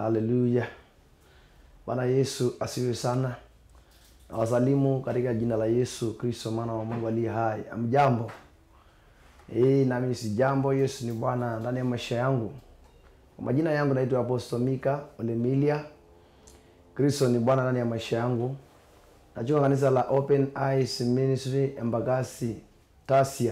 Haleluya. Bwana Yesu asiwe sana. Na wasalimu katika jina la Yesu Kristo mwana wa Mungu aliye hai. Amjambo. Eh, nami si jambo. Yesu ni Bwana ndani ya maisha yangu. Kwa majina yangu naitwa Apostle Mika Olemilia. Kristo ni Bwana ndani ya maisha yangu. Nachunga kanisa la Open Eyes Ministry Embakasi Tasia.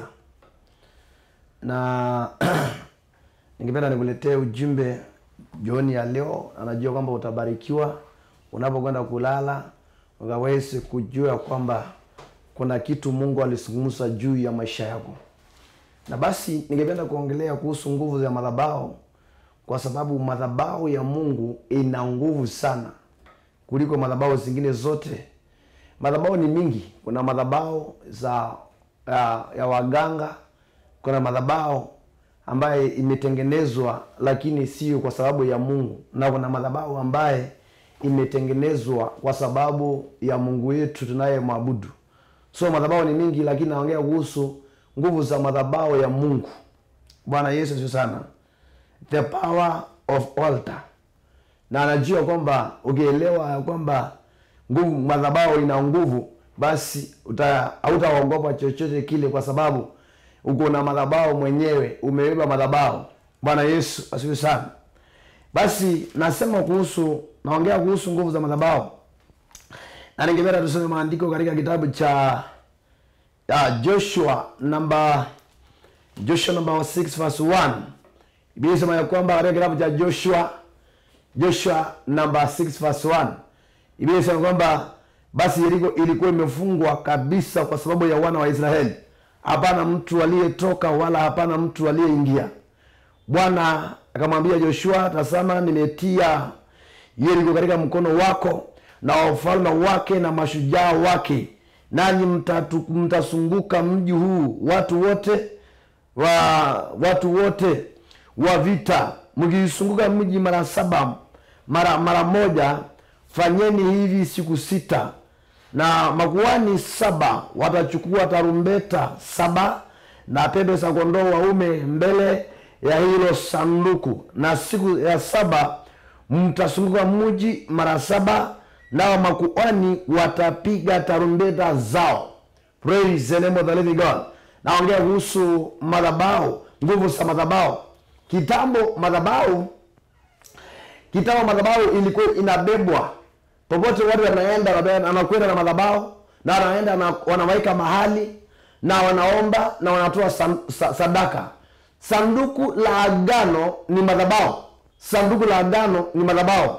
Na ningependa nikuletee ujumbe jioni ya leo. Anajua kwamba utabarikiwa unapokwenda kulala, ukaweze kujua kwamba kuna kitu Mungu alizungumza juu ya maisha yako. Na basi ningependa kuongelea kuhusu nguvu za madhabahu, kwa sababu madhabahu ya Mungu ina nguvu sana kuliko madhabahu zingine zote. Madhabahu ni mingi. Kuna madhabahu za ya, ya waganga, kuna madhabahu ambaye imetengenezwa lakini sio kwa sababu ya Mungu, na kuna madhabahu ambaye imetengenezwa kwa sababu ya Mungu wetu tunayemwabudu. So madhabahu ni mingi, lakini naongea kuhusu nguvu za madhabahu ya Mungu. Bwana Yesu asifiwe sana. The power of altar. Na anajua kwamba ukielewa ya kwamba nguvu madhabahu ina nguvu, basi uta hautaogopa chochote kile, kwa sababu uko na madhabahu mwenyewe, umebeba madhabahu. Bwana Yesu asifiwe sana. Basi nasema kuhusu, naongea kuhusu nguvu za madhabahu, na ningependa tusome maandiko katika kitabu cha ya Joshua namba Joshua namba 6 verse 1. Biblia inasema ya kwamba katika kitabu cha Joshua Joshua namba 6 verse 1. Biblia inasema kwamba basi Yeriko ilikuwa imefungwa kabisa kwa sababu ya wana wa Israeli. Hapana mtu aliyetoka wala hapana mtu aliyeingia. Bwana akamwambia Joshua, tazama, nimetia Yeriko katika mkono wako na wafalme wake na mashujaa wake, nanyi mtatu- mtasunguka mji huu watu wote wa watu wote wa vita, mkiisunguka mji mara saba mara mara moja. Fanyeni hivi siku sita, na makuhani saba watachukua tarumbeta saba na pembe za kondoo waume mbele ya hilo sanduku, na siku ya saba mtasunguka mji mara saba, nao makuhani watapiga tarumbeta zao. Praise the name of the living God. Naongea kuhusu madhabahu, nguvu za madhabahu. Kitambo madhabahu, kitambo madhabahu ilikuwa inabebwa popote, watu wanaenda, wanaenda- wanakwenda na madhabahu na wanaenda na wanaweka mahali na wanaomba na wanatoa sam- sa- sadaka. Sanduku la agano ni madhabahu, sanduku la agano ni madhabahu.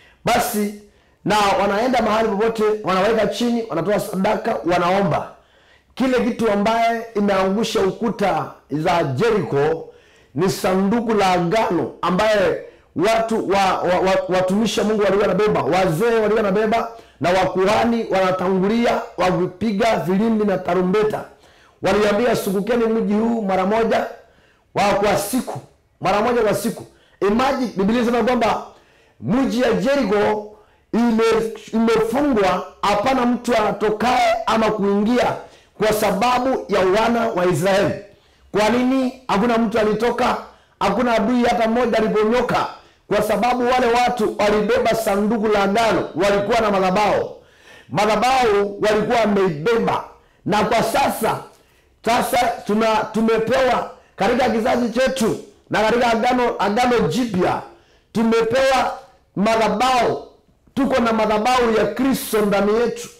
Basi na wanaenda mahali popote, wanaweka chini, wanatoa sadaka, wanaomba kile kitu ambaye imeangusha ukuta za Jericho ni sanduku la agano ambaye watu wa, wa, wa, watumishi wa Mungu walikuwa wanabeba, wazee walikuwa wanabeba na wakuhani wanatangulia wakipiga filimbi na tarumbeta. Waliambia sungukeni mji huu mara moja wa kwa siku, mara moja kwa siku. Imagine, Biblia inasema kwamba mji ya Jericho ime- imefungwa, hapana mtu anatokae ama kuingia kwa sababu ya wana wa Israeli. Kwa nini hakuna mtu alitoka? Hakuna adui hata mmoja aliponyoka, kwa sababu wale watu walibeba sanduku la agano, walikuwa na madhabahu. Madhabahu walikuwa wameibeba, na kwa sasa sasa tuna tumepewa katika kizazi chetu na katika agano agano jipya tumepewa madhabahu. Tuko na madhabahu ya Kristo ndani yetu,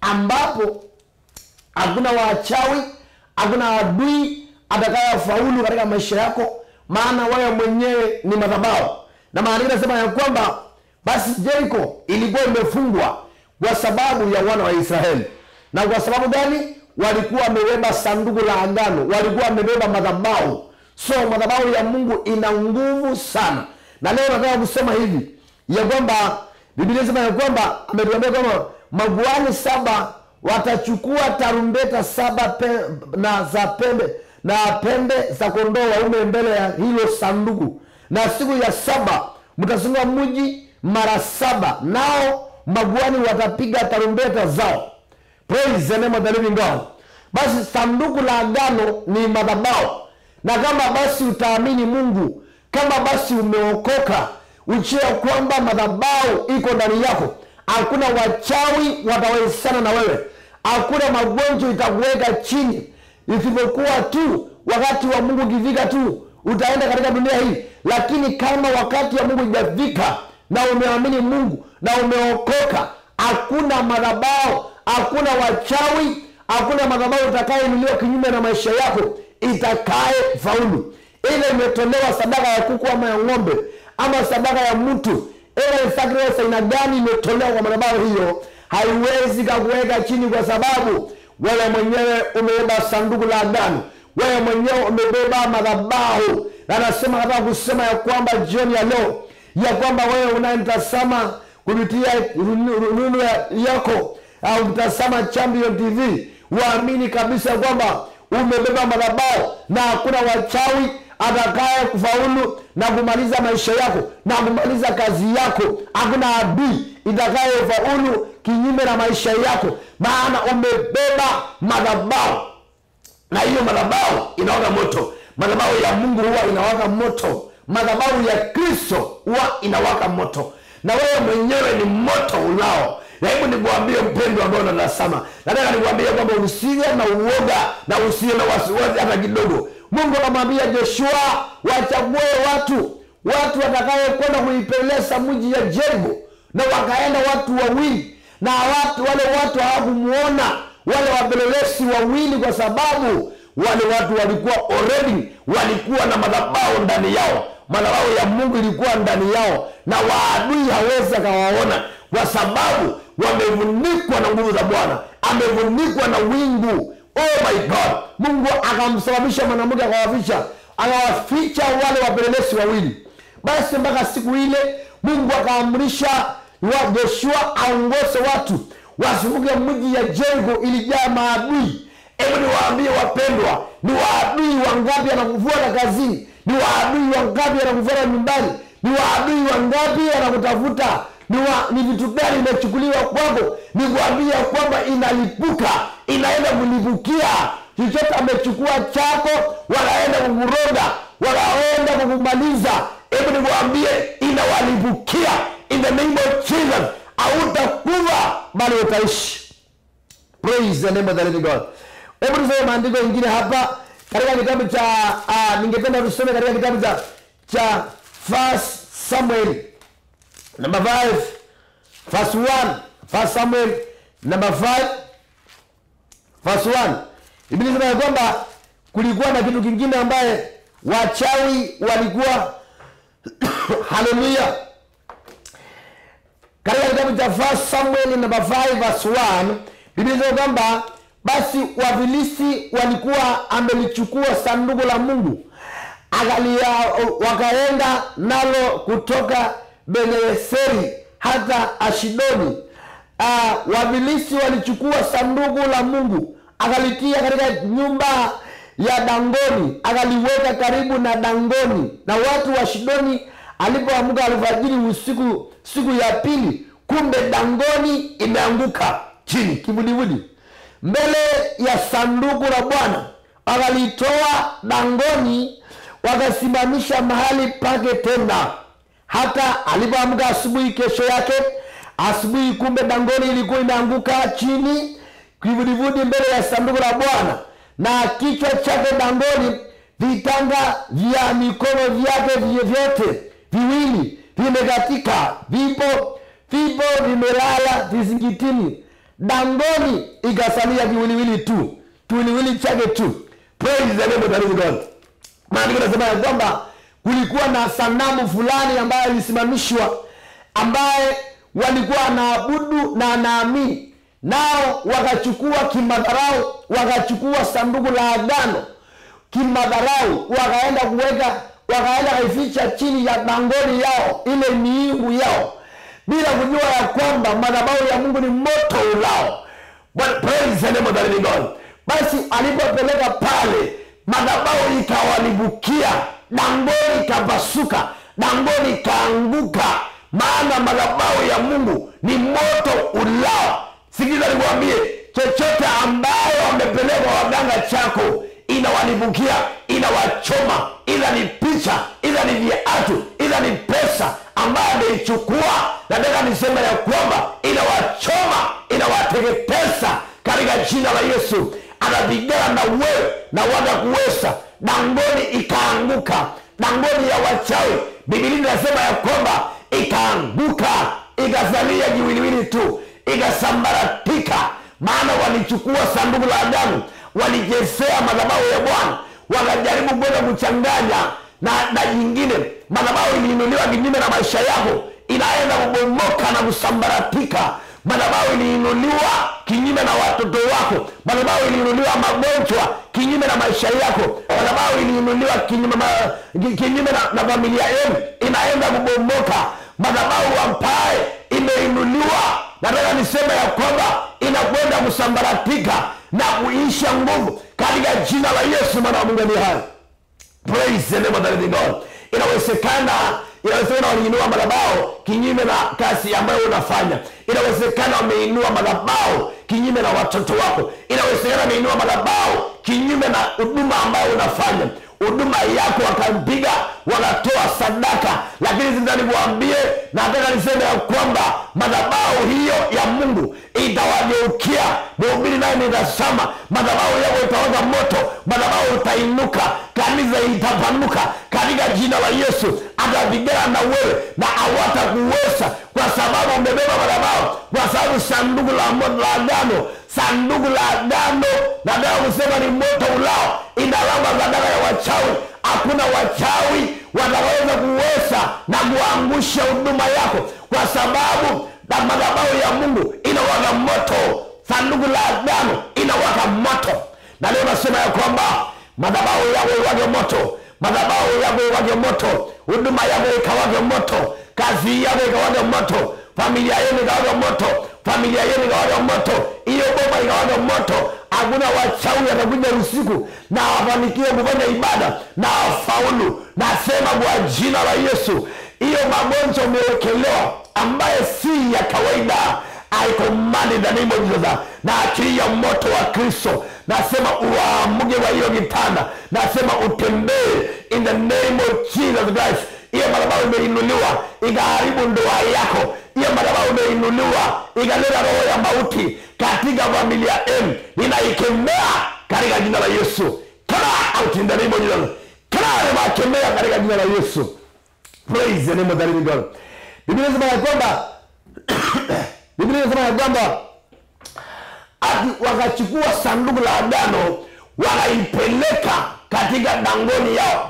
ambapo hakuna wachawi, hakuna adui atakayefaulu katika maisha yako, maana wewe mwenyewe ni madhabahu. Na maandiko yanasema ya kwamba basi Jericho ilikuwa imefungwa kwa sababu ya wana wa Israeli. Na kwa sababu gani? Walikuwa wamebeba sanduku la agano, walikuwa wamebeba madhabahu. So madhabahu ya Mungu ina nguvu sana, na leo nataka kusema hivi ya kwamba Biblia inasema ya kwamba ametuambia kwamba makuhani saba watachukua tarumbeta saba pe, na za pembe na pembe za kondoo waume mbele ya hilo sanduku, na siku ya saba mtasunga mji mara saba, nao makuhani watapiga tarumbeta zao. Praise the name of the living God. Basi sanduku la agano ni madhabahu, na kama basi utaamini Mungu, kama basi umeokoka, ujue ya kwamba madhabahu iko ndani yako hakuna wachawi watawezana na wewe hakuna magonjwa itakuweka chini isipokuwa tu wakati wa mungu ukifika tu utaenda katika dunia hii lakini kama wakati wa mungu ijafika na umeamini mungu na umeokoka hakuna madhabao hakuna wachawi hakuna madhabao itakayeinuliwa kinyume na maisha yako itakaye faulu ile imetolewa sadaka ya kuku ama ya ng'ombe ama sadaka ya mtu ile sacrifice aina gani imetolewa kwa madhabahu hiyo haiwezi kakuweka chini kwa sababu wewe mwenyewe umebeba sanduku la agano wewe mwenyewe umebeba madhabahu na anasema nataka kusema ya kwamba jioni ya leo ya kwamba wewe unayemtazama kupitia runu- rununu ya- yako au mtazama champion tv waamini kabisa ya kwamba umebeba madhabahu na hakuna wachawi atakaye kufaulu na kumaliza maisha yako na kumaliza kazi yako hakuna adui itakayefaulu kinyume na maisha yako maana umebeba madhabahu na hiyo madhabahu inawaka moto madhabahu ya mungu huwa inawaka moto madhabahu ya kristo huwa inawaka moto na wewe mwenyewe ni moto ulao na hebu nikuambie mpendo ambao unatazama nataka nikuambie kwamba usiwe na uoga na usiwe na wasiwasi hata kidogo mungu anamwambia joshua wachague watu watu watakaye kwenda kuipeleleza mji ya jeriko na wakaenda watu wawili na watu wale watu hawakumuona wale wapelelezi wawili kwa sababu wale watu walikuwa already walikuwa na madhabahu ndani yao madhabahu ya mungu ilikuwa ndani yao na waadui hawezi akawaona kwa sababu wamefunikwa na nguvu za bwana amefunikwa na wingu oh my god mungu akamsababisha mwanamke akawaficha akawaficha wale wapelelezi wawili basi mpaka siku ile mungu akaamrisha wa joshua aongoze watu wasivuke mji ya jeriko ilijaa maadui hebu niwaambie wapendwa ni waadui wangapi anakufuata kazini ni waadui wangapi anakufuata nyumbani ni waadui wangapi anakutafuta ni, wa, ni vitu gani imechukuliwa kwako ni kuambia kwamba inalipuka inaenda kulipukia chochote amechukua chako wanaenda kukuroga wanaenda kukumaliza hebu nikuambie inawalipukia in the name of jesus hautakufa bali utaishi praise the name of the living god hebu tusome maandiko ingine hapa katika kitabu cha uh, ningependa tusome katika kitabu cha cha first samuel number 5 verse 1 first samuel number 5 verse 1 biblia inasema ya kwamba kulikuwa na kitu kingine ambaye wachawi walikuwa haleluya katika kitabu cha First Samuel namba 5 verse 1 Biblia inasema kwamba basi wafilisti walikuwa amelichukua sanduku la Mungu akalia wakaenda nalo kutoka Beneseri hata Ashidoni. Uh, wafilisti walichukua sanduku la Mungu akalitia katika nyumba ya Dangoni, akaliweka karibu na Dangoni, na watu wa Shidoni alipoamka alfajiri usiku siku ya pili, kumbe Dangoni imeanguka chini kivulivuli mbele ya sanduku la Bwana. Wakalitoa Dangoni wakasimamisha mahali pake tena, hata alipoamka asubuhi kesho yake asubuhi, kumbe Dangoni ilikuwa imeanguka chini kivulivuli mbele ya sanduku la Bwana, na kichwa chake Dangoni, vitanga vya mikono vyake vyote viwili vimekatika, vipo vipo vimelala vizingitini. Dangoni ikasalia kiwiliwili tu, kiwiliwili chake tu. Praise the name of the living God. Maandiko nasema ya kwamba kulikuwa na sanamu fulani ambayo ilisimamishwa, ambaye walikuwa wanaabudu na wanaamini, nao wakachukua kimadharau, wakachukua sanduku la agano kimadharau, wakaenda kuweka, wakaenda kaificha chini ya dangoni yao, ile miungu yao, bila kujua ya kwamba madhabahu ya Mungu ni moto ulao. But praise the name of the living God. Basi alipopeleka pale, madhabahu ikawalibukia, dangoni ikapasuka, dangoni ikaanguka, maana madhabahu ya Mungu ni moto ulao. Sikiza nikwambie, chochote ambayo wamepelekwa waganga chako inawalibukia, inawachoma, idha ni picha, idha ni viatu, idha ni pesa kuweza ambayo ameichukua nataka nisema ya kwamba inawachoma inawateketeza katika jina la yesu anapigana na wewe na watakuweza dangoni ikaanguka dangoni ya wachawi bibilia inasema ya kwamba ikaanguka ikasalia jiwiliwili tu ikasambaratika maana walichukua sanduku la adamu walichezea madhabahu ya bwana wakajaribu kwenda kuchanganya na na jingine madhabahu iliinuliwa kinyume na maisha yako inaenda kubomoka na kusambaratika madhabahu iliinuliwa kinyume na watoto wako madhabahu iliinuliwa magonjwa kinyume na maisha yako madhabahu iliinuliwa kinyume, ma, ki- kinyume na, na familia yenu inaenda kubomoka madhabahu ambaye imeinuliwa nataka niseme ya kwamba inakwenda kusambaratika na kuisha nguvu katika jina la yesu mwana wa mungu aliye hai praise the name of the living god inawezekana inawezekana waliinua madhabao kinyume na kazi ambayo unafanya inawezekana wameinua madhabao kinyume na watoto wako inawezekana wameinua madhabao kinyume na huduma ambayo unafanya huduma yako wakampiga wanatoa sadaka lakini sasa nikuambie nataka niseme ya kwamba madhabahu hiyo ya mungu itawageukia mhubiri naye nitasama madhabahu yako itawaka moto madhabahu itainuka kanisa itapanuka katika jina la yesu atapigana na wewe na hawatakuweza kwa sababu umebeba madhabahu kwa sababu sanduku la mo- la agano sanduku la agano nataka kusema ni moto ulao inalamba sadaka ya wachawi hakuna wachawi wataweza kuweza na kuangusha huduma yako kwa sababu na madhabahu ya mungu inawaka moto sanduku la agano inawaka moto na leo nasema ya kwamba madhabahu yako iwake moto madhabahu yako iwake moto huduma yako ikawake moto kazi yako ikawake moto familia yenu ikawake moto familia yenu ikawake moto hiyo boma ikawake moto hakuna wachawi atakuja usiku na wafanikiwe kufanya ibada na wafaulu nasema kwa jina la yesu hiyo magonjwa umewekelewa ambaye si ya kawaida I command in the name of Jesus na achilia moto wa Kristo nasema uamuke kwa hiyo kitanda nasema utembee in the name of Jesus Christ hiyo madhabahu imeinuliwa ikaharibu ndoa yako hiyo madhabahu imeinuliwa ikaleta roho ya mauti katika familia yenu ninaikemea katika jina la Yesu come out in the name of Jesus come ninakemea katika jina la Yesu praise the name of the living God Biblia inasema ya kwamba Biblia inasema ya kwamba ati wakachukua sanduku la agano wakaipeleka katika dangoni yao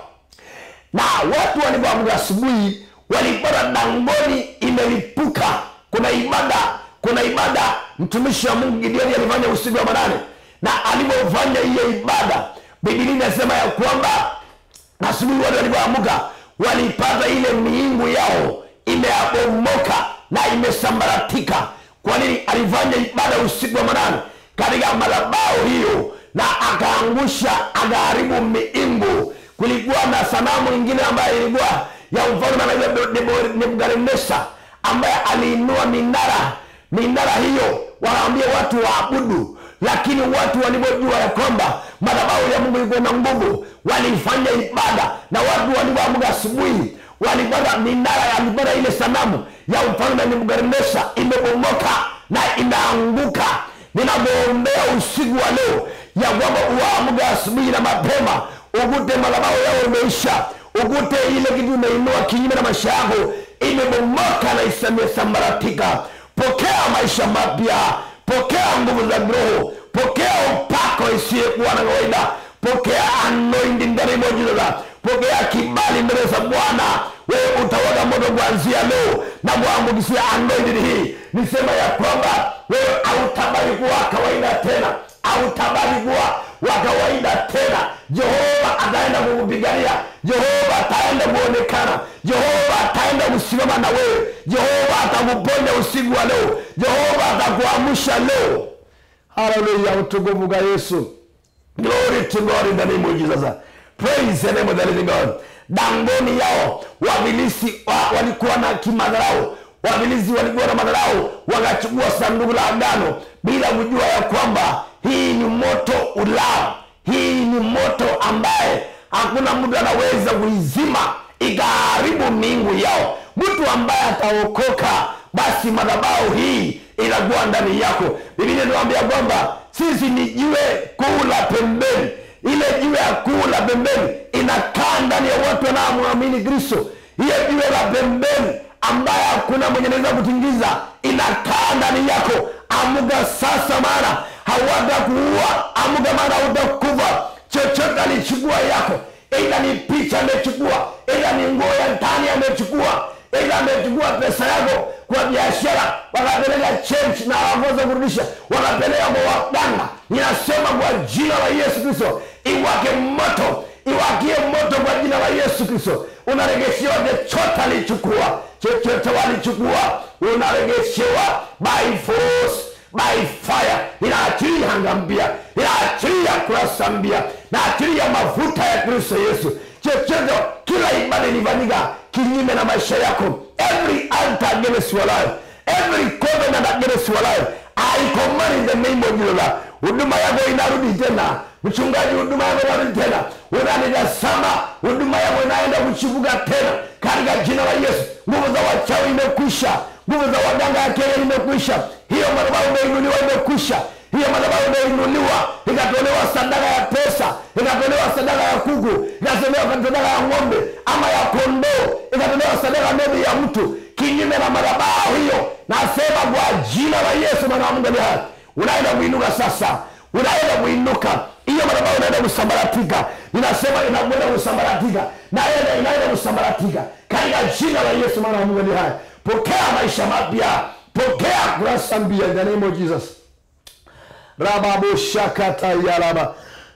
na watu walipoamka asubuhi walipata dangoni imelipuka kuna ibada kuna ibada mtumishi wa mungu gideoni alifanya usiku wa manane na alipofanya hiyo ibada bibilia inasema ya kwamba asubuhi watu walipoamka walipata ile miingu yao imeabomoka na imesambaratika kwa nini alifanya ibada usiku wa manane katika madhabahu hiyo na akaangusha akaharibu miingu kulikuwa na sanamu ingine ambayo ilikuwa ya mfalme anaitwa Nebo- nebukadneza ambaye aliinua minara minara hiyo wanaambia watu waabudu lakini watu walipojua ya kwamba madhabahu ya mungu ilikuwa na nguvu walifanya ibada na watu walipoamka asubuhi walipata minara alipata ile sanamu ya mfalme nebukadneza imebomoka na imeanguka ninamwombea usiku wa leo ya kwamba uamke asubuhi na mapema ukute madhabahu yao imeisha ukute ile kitu imeinua kinyume na maisha yako imebomoka na isamesambaratika pokea maisha mapya pokea nguvu za roho pokea upako isiyekuwa na kawaida pokea anointing ndani mwa jina la pokea kibali mbele za bwana wewe utawaka moto kuanzia leo na kuambukisia anointing hii nisema ya kwamba wewe hautabaki kuwa kawaida tena hautabaki kuwa wa kawaida tena jehova ataenda kukupigania jehova ataenda kuonekana jehova ataenda kusimama na wewe jehova atakuponya usiku wa leo jehova atakuamsha leo haleluya utukufu kwa yesu glory to god in the name of jesus praise the name of the living god dangoni yao wabilisi wa, walikuwa na kimadharau wabilisi walikuwa na madharau wakachukua sanduku la agano bila kujua ya kwamba hii ni moto ulao hii ni moto ambaye hakuna mtu anaweza kuizima ikaharibu miungu yao mtu ambaye ataokoka basi madhabahu hii inakuwa ndani yako biblia inatuambia kwamba sisi ni jiwe kuu la pembeni ile jiwe ya kuu la pembeni inakaa ndani ya watu wanaomwamini kristo hiyo jiwe la pembeni ambaye hakuna mwenye naweza kutingiza inakaa ndani yako amuka sasa maana hawatakuua amuka maana hautakufa chochote alichukua yako ila ni picha amechukua ila ni nguo ya ndani amechukua ila amechukua pesa yako kwa biashara wakapeleka change na hawakoza kurudisha wakapeleka kwa waganga ninasema kwa jina la yesu kristo iwake moto iwakie moto kwa jina la yesu kristo unaregeshewa chochote alichukua chochote walichukua unaregeshewa by force by fire inaachilia anga mpya inaachilia kurasa mpya naachilia mafuta ya kristo yesu chochote kila ibada ilifanyika kinyume na maisha yako every altar against your life every covenant against your life I command in the name of Jesus huduma yako inarudi tena mchungaji huduma yako inarudi tena unanitazama huduma yako inaenda kuchipuka tena katika jina la yesu nguvu za wachawi imekwisha nguvu za waganga ya kenya imekwisha hiyo madhabahu imeinuliwa imekwisha hiyo madhabahu imeinuliwa ikatolewa sadaka ya pesa ikatolewa sadaka ya kuku ikatolewa sadaka ya ng'ombe ama ya kondoo ikatolewa sadaka maybe ya mtu kinyume na madhabahu hiyo nasema kwa jina la yesu mwana wa mungu aliye hai unaenda kuinuka sasa unaenda kuinuka hiyo madhabahu inaenda kusambaratika ninasema inakwenda kusambaratika naenda inaenda kusambaratika katika jina la yesu mwana wa mungu aliye hai pokea maisha mapya pokea kurasa mpya in the name of jesus rababoshakatayaraba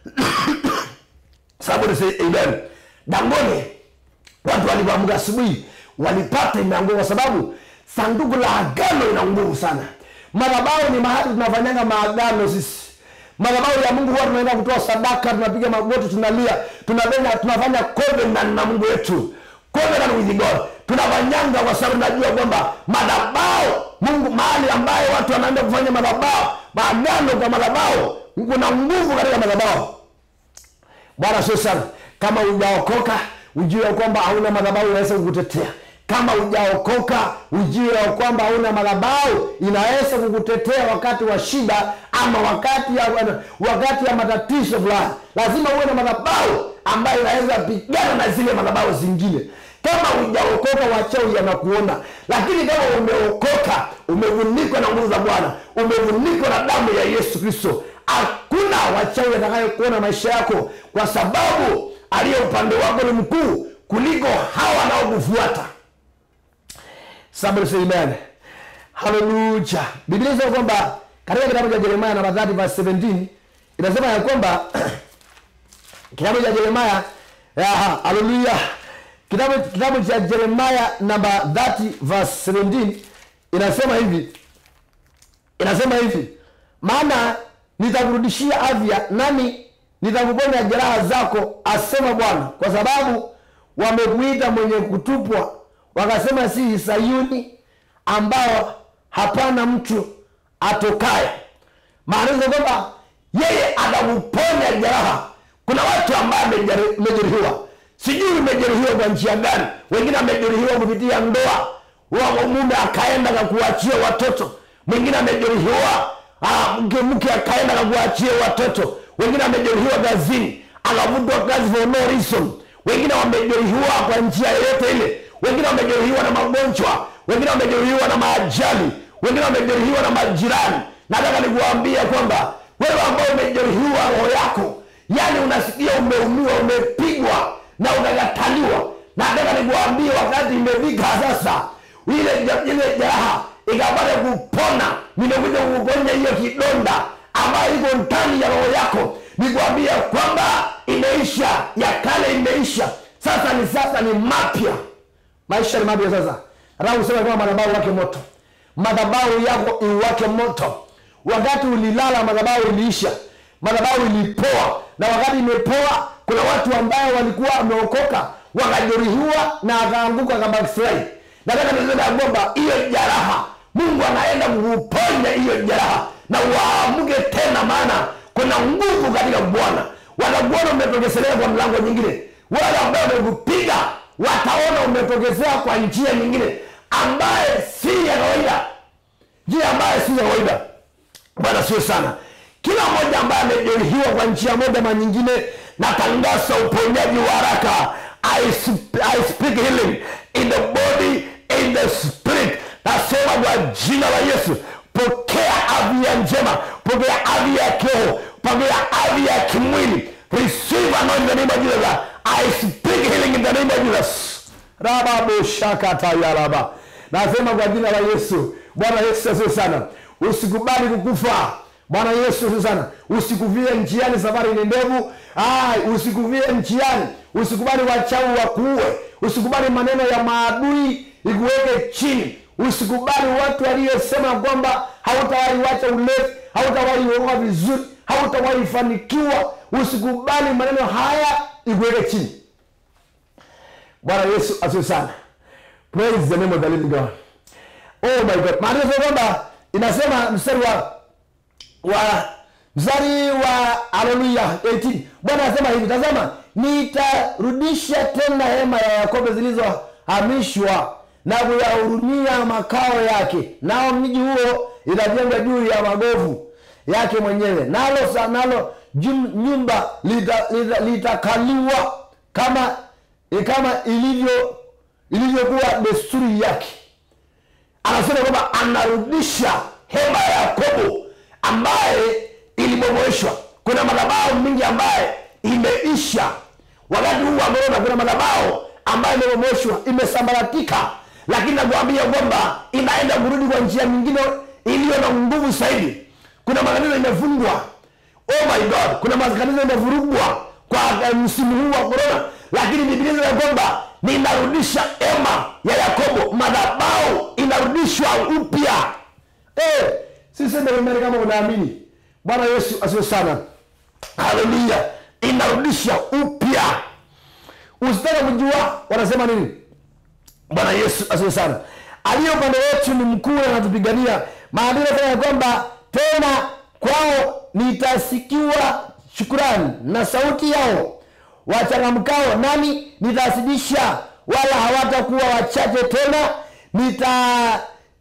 somebody say amen dangoni watu walivyoamka asubuhi walipata imeanguka kwa sababu sanduku la agano ina nguvu sana madhabahu ni mahali tunafanyanga maagano sisi madhabahu ya mungu huwa tunaenda kutoa sadaka tunapiga magoti tunalia tunafanya tunafanya covenant na mungu wetu covenant with god tunafanyanga kwa sababu najua kwamba madhabahu mungu mahali ambayo watu wanaenda kufanya madhabahu maagano kwa madhabahu kuna nguvu katika madhabahu bwana sio sana kama hujaokoka ujue ya kwamba hauna madhabahu inaweza kukutetea kama hujaokoka ujue ya kwamba hauna madhabahu inaweza kukutetea wakati wa shida ama wakati ya wakati ya matatizo fulani lazima uwe na madhabahu ambayo inaweza pigana na zile madhabahu zingine kama hujaokoka wachawi yanakuona lakini kama umeokoka umevunikwa na nguvu za bwana umevunikwa na damu ya yesu kristo hakuna wachawi atakayokuona maisha yako kwa sababu aliye upande wako ni mkuu kuliko hawa wanaokufuata Somebody say amen. Haleluya. Biblia inasema kwamba katika kitabu cha Yeremia namba 30 verse 17 inasema ya kwamba kitabu cha Yeremia aha, haleluya. Kitabu kitabu cha Yeremia namba 30 verse 17 inasema hivi. Inasema hivi. Maana nitakurudishia afya nami nitakuponya jeraha zako asema Bwana kwa sababu wamekuita mwenye kutupwa wakasema si sayuni ambao hapana mtu atokaye maanisha kwamba yeye atakuponya jeraha kuna watu ambaye amejeruhiwa sijui umejeruhiwa kwa njia gani wengine amejeruhiwa kupitia ndoa wa mume akaenda kakuachia watoto mwingine amejeruhiwa mke mke akaenda kakuachia watoto wengine amejeruhiwa kazini akavutwa kazi for no reason wengine wamejeruhiwa kwa njia yoyote ile wengine wamejeruhiwa na magonjwa wengine wamejeruhiwa na maajali wengine wamejeruhiwa na majirani nataka nikuambia kwamba wewe ambao umejeruhiwa roho yako yani unasikia umeumiwa umepigwa na ukakataliwa nataka nikuambie wakati imefika sasa ile ile jeraha ikapata kupona nimekuja kukuponya hiyo kidonda ambayo iko ndani ya roho yako nikuambia kwamba imeisha ya kale imeisha sasa ni sasa ni mapya maisha ni mapya sasa nataka kusema kama madhabahu wake moto madhabahu yako iwake moto wakati ulilala madhabahu iliisha madhabahu ilipoa na wakati imepoa kuna watu ambao walikuwa wameokoka wakajeruhiwa na akaanguka kabackslide nataka niseme ya kwamba hiyo jaraha mungu anaenda kukuponya hiyo jaraha na uamke tena maana kuna nguvu katika bwana wanakuona umetokeselea kwa mlango nyingine wale ambao wamekupiga wataona umetokezea kwa njia nyingine ambaye si ya kawaida njia ambaye si ya kawaida bwana sio sana kila mmoja ambaye amejeruhiwa kwa njia moja ma nyingine natangaza uponyaji wa haraka I, sp- I speak healing in the body in the spirit nasema kwa jina la yesu pokea afya njema pokea afya ya kiroho pokea afya ya kimwili receive anointing in the name of jesus i speak healing in the name of jesus rababoshakatayaraba nasema kwa jina la yesu bwana yesu asiwe sana usikubali kukufa bwana yesu asiwe sana usikuvie njiani safari ni ndevu Ai, usikuvie njiani usikubali wachawi wakuue usikubali maneno ya maadui ikuweke chini usikubali watu waliosema kwamba hautawahi wacha ulevi hautawahi oa vizuri hautawahi fanikiwa usikubali maneno haya ikuweke chini bwana yesu asiwe sana praise the name of the living god oh my god maana sio kwamba inasema mstari wa wa mstari wa haleluya 18 bwana anasema hivi tazama nitarudisha tena hema ya yakobo zilizohamishwa na kuyahurumia makao yake nao mji huo itajengwa juu ya magovu yake mwenyewe nalo sa nalo jum- nyumba litakaliwa lita, litakaliwa kama kama ilivyo ilivyokuwa desturi yake anasema kwamba anarudisha hema ya yakobo ambaye ilibomoeshwa kuna madhabahu mingi ambaye imeisha wakati huu ameona kuna madhabahu ambayo imebomoeshwa imesambaratika lakini nakuambia kwamba inaenda kurudi kwa njia nyingine iliyo na nguvu zaidi kuna makanisa imefungwa oh my god kuna makanisa imevurugwa kwa eh, msimu huu wa korona lakini biblia inasema kwamba ninarudisha ema ya yakobo madhabau inarudishwa upya eh, siseme imani kama unaamini bwana yesu asiwe sana haleluya inarudisha upya usitaka kujua wanasema nini bwana yesu asiwe sana aliye upande wetu ni mkuu na anatupigania maandiko yanasema ya kwamba tena kwao nitasikiwa shukurani na sauti yao wachangamkao nami nitazidisha wala hawatakuwa wachache tena nita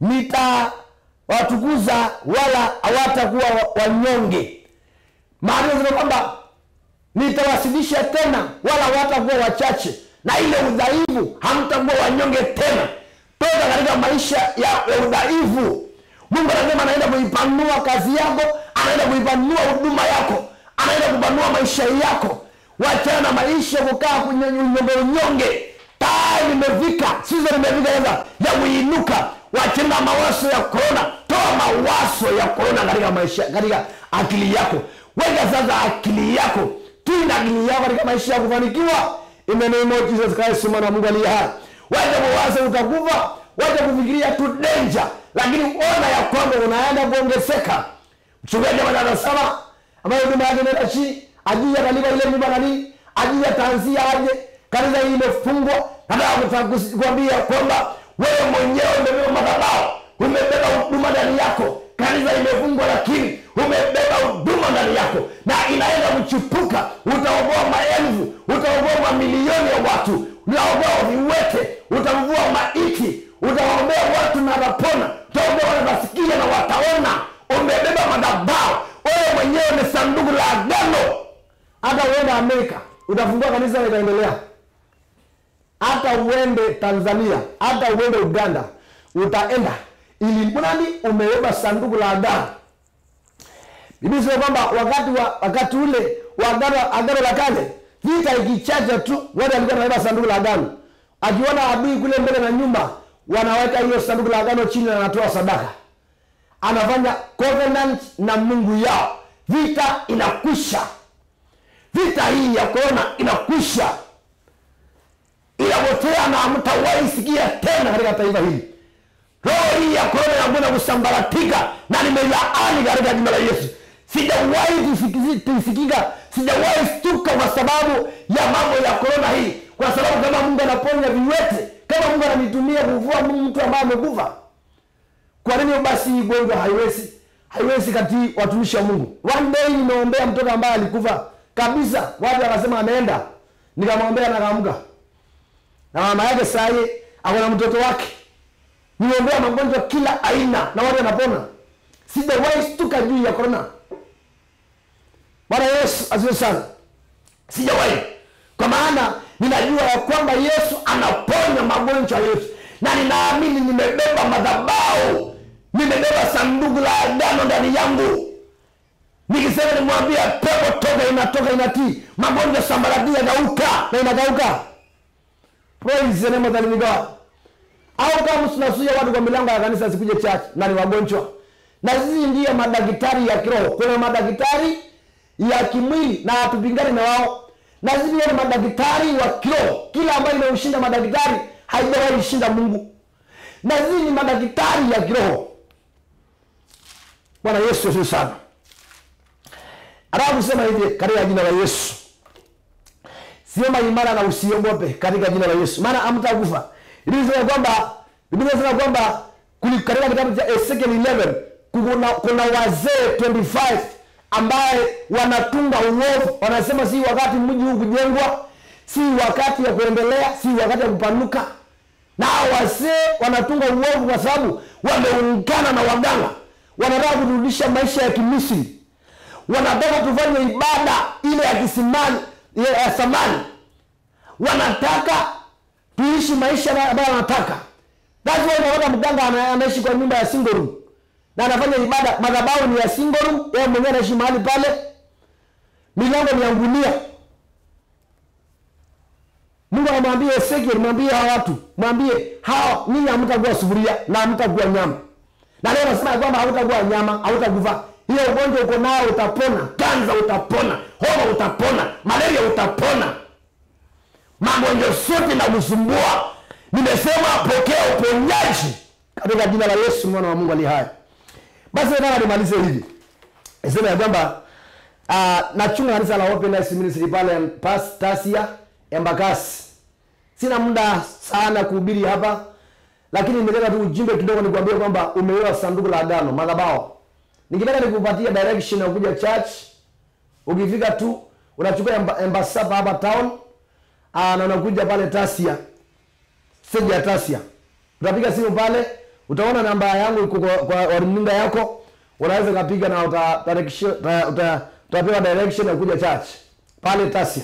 nitawatukuza wala hawatakuwa wa- wanyonge maana yanasema kwamba nitawasidisha tena wala hawatakuwa wachache na ile udhaifu hamtakuwa wanyonge tena toka katika maisha ya, ya udhaifu mungu anasema anaenda kuipanua kazi yako anaenda kuipanua huduma yako anaenda kupanua maisha yako wachana na maisha kukaa kwenye unyonge unyonge taa limefika sizo limefika sasa ya kuinuka wachana na mawazo ya korona toa mawazo ya korona katika maisha katika akili yako weka sasa akili yako tunda akili yako katika maisha ya kufanikiwa in the name of Jesus Christ mwana wa Mungu aliye hai wacha kuwaza utakufa wacha kufikiria tu danger lakini ona ya kwamba unaenda kuongezeka mchungaji anasema ambayo huduma yake inaenda chini ajili atalipa ile nyumba nani ajili ataanzia aje kanisa hii imefungwa nataka kuta- kuambia kwamba wewe mwenyewe umebeba madhabahu umebeba huduma ndani yako kanisa imefungwa lakini umebeba huduma ndani yako na inaenda kuchipuka utaokoa maelfu utaokoa mamilioni ya watu utaokoa viwete utavua maiti utaombea watu na watapona utaombea watasikia na wataona umebeba madhabahu wewe mwenyewe ni sanduku la agano hata uende amerika utafungua kanisa litaendelea hata uende tanzania hata uende uganda utaenda ili mradi umebeba sanduku la agano bibi sema kwamba wakati wa wakati ule wa agano agano la kale vita ikichacha tu wale walikuwa wanabeba sanduku la agano akiona adui kule mbele na nyuma wanaweka hiyo sanduku la agano chini na anatoa sadaka anafanya covenant na mungu yao vita inakwisha vita hii ya korona inakwisha inapotea na hamtawahi sikia tena katika taifa hili roho hii ya korona inakwenda kusambaratika na nimelaani katika jina la yesu sijawahi tusikisi- tusikika sijawahi stuka kwa sababu ya mambo ya korona hii kwa sababu kama mungu anaponya viwete kama mungu ananitumia kuvua mtu ambaye amekufa kwa nini basi hii gonjwa haiwezi haiwezi kati watumishi wa mungu one day nimeombea mtoto ambaye alikufa kabisa watu wakasema ameenda nikamwombea na kaamka na mama yake sahi ako na mtoto wake niombea magonjwa kila aina na watu wanapona sijawahi stuka juu ya korona bwana yesu asiwe sana sijawahi kwa maana ninajua ya kwamba yesu anaponya magonjwa yetu na ninaamini nimebeba madhabau nimebeba sanduku la agano ndani yangu nikisema nimwambia pepo toka inatoka inatii magonjwa sambarati yagauka na inagauka praise the name of the living God au kama tunasuia watu kwa milango ya kanisa sikuje church na ni wagonjwa na sisi ndiye madaktari ya kiroho kuna madaktari ya kimwili na hatupingani na wao na sisi ndiye madaktari wa kiroho kila ambayo imeushinda madaktari haijawahi shinda mungu na sisi ni madaktari ya kiroho bwana yesu asifiwe sana anataka kusema hivi katika jina la yesu simama imara na usiogope katika jina la yesu maana amtakufa ilisema kwamba biblia inasema kwamba kuli- katika kitabu cha ezekiel 11 kuna, kuna wazee 25 ambaye wanatunga uovu wanasema si wakati mji huu kujengwa si wakati ya kuendelea si wakati ya kupanuka na hao wazee wanatunga uovu kwa sababu wameungana na waganga wanataka kurudisha maisha ya kimisri wanataka tufanye ibada ile ya kisimani ile ya samani wanataka tuishi maisha ambayo wanataka that's why unaona mganga ana- anaishi kwa nyumba ya single room na anafanya ibada madhabahu ni ya single room yeye mwenyewe anaishi mahali pale milango ni ya ngunia mungu anamwambia ezekiel mwambie hawa watu mwambie hawa ninyi hamtakuwa sufuria na hamtakuwa nyama na leo nasema ya kwamba hautakuwa nyama hautakufa hiyo ugonjwa uko nao utapona kanza utapona homa utapona malaria utapona magonjwa sote na kusumbua nimesema pokea uponyaji katika jina la yesu mwana wa mungu ali haya basi nataka nimalize hivi niseme ya kwamba uh, nachunga kanisa la Open Life Ministry pale pas tasia embakasi sina muda sana kuhubiri hapa lakini nimetaka tu ujumbe kidogo nikwambie kwamba umewewa sanduku la agano madhabao nikitaka nikupatia direction ya kuja church ukifika tu unachukua emba- embasapa hapa town aa, na unakuja pale tasia stage ya tasia utapiga simu pale utaona namba yangu iko kwa, kwa kwa runinga yako unaweza ukapiga na uta, direction, uta, uta, utapewa direction ya kuja church pale tasia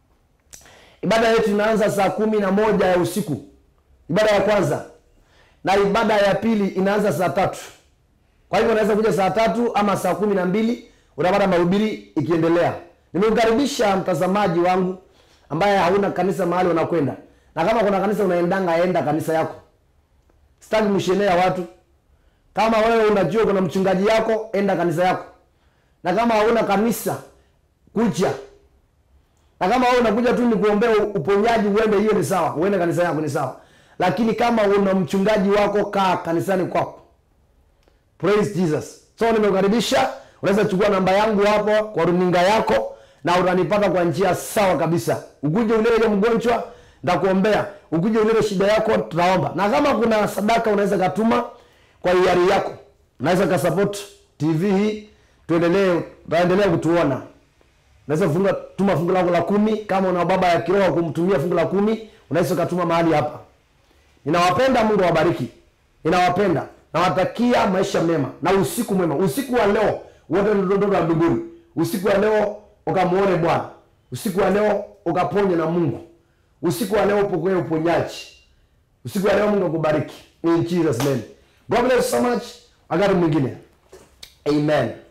ibada yetu inaanza saa kumi na moja ya usiku ibada ya kwanza na ibada ya pili inaanza saa tatu kwa hivyo unaweza kuja saa tatu ama saa kumi na mbili utapata mahubiri ikiendelea nimemkaribisha mtazamaji wangu ambaye hauna kanisa mahali unakwenda na kama kuna kanisa unaendanga enda kanisa yako sitaki mshenea watu kama wewe unajua kuna mchungaji yako enda kanisa yako na kama hauna kanisa kuja na kama wewe unakuja tu ni kuombea uponyaji uende hiyo ni sawa uende kanisa yako ni sawa lakini kama una mchungaji wako kaa kanisani kwako praise jesus so nimekukaribisha unaweza chukua namba yangu hapo kwa runinga yako na utanipata kwa njia sawa kabisa ukuje ulele mgonjwa ntakuombea ukuje ulele shida yako tutaomba na kama kuna sadaka unaweza katuma kwa hiari yako unaweza kasupport tv hii tuendelee utaendelea kutuona unaweza funga tuma fungu lako la kumi kama una baba ya kiroho kumtumia fungu la kumi unaweza ukatuma mahali hapa ninawapenda mungu awabariki ninawapenda nawatakia maisha mema na usiku mwema usiku wa leo wote ni watoto wa mbinguni usiku wa leo ukamuone bwana usiku wa leo ukaponye na mungu usiku wa leo upokee uponyaji usiku wa leo mungu akubariki in jesus name god bless you so much wakati mwingine amen